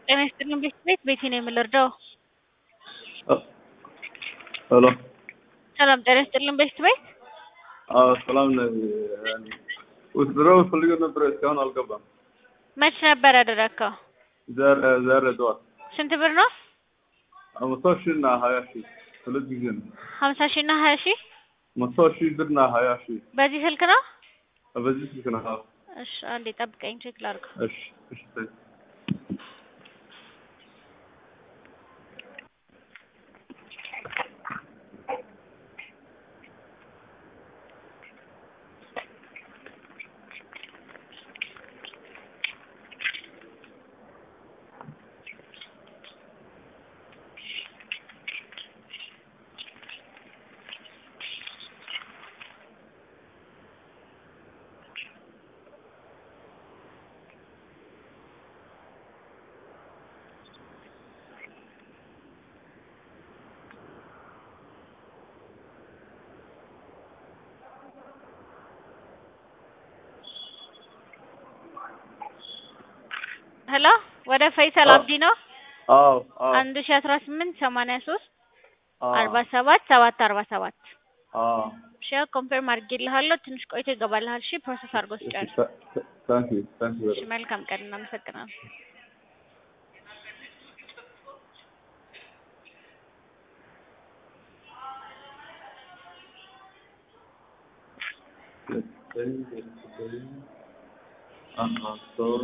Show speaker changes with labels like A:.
A: ጤና ይስጥልኝ ቤት ቤት ቤቴ ነው የምልርዳው።
B: ሄሎ
A: ሰላም ጤና ይስጥልኝ ቤት ቤት
B: አዎ ሰላም ነኝ። ውትድሮ ፈልገው ነበረ እስካሁን አልገባም።
A: መች ነበር ያደረግከው?
B: ዛሬ ዛሬ ጠዋት
A: ስንት ብር ነው?
B: መቶ ሺህ እና ሀያ ሺህ ሁለት ጊዜ ነው።
A: ሀምሳ ሺህ እና ሀያ ሺህ
B: መቶ ሺህ ብር እና ሀያ ሺህ
A: በዚህ ስልክ ነው?
B: በዚህ ስልክ ነው። አዎ
A: እሺ አንዴ ጠብቀኝ ቼክ ላድርገው።
B: እሺ እሺ thank you።
A: ሄሎ ወደ ፈይሰል
B: አዎ።
A: አብዲ ነው።
B: አዎ አዎ
A: አንድ ሺ አስራ ስምንት ሰማንያ ሶስት
B: አዎ
A: አርባ ሰባት ሰባት አርባ ሰባት
B: አዎ
A: እሺ ያው ኮንፈርም አድርጌልሃለሁ። ትንሽ ቆይቶ ይገባልሃል። እሺ ፕሮሰስ አድርጎ ሲጨርስ።
B: ታንክ ዩ ታንክ ዩ
A: እሺ መልካም ቀን፣ እናመሰግናለን።
B: very much. Uh-huh. So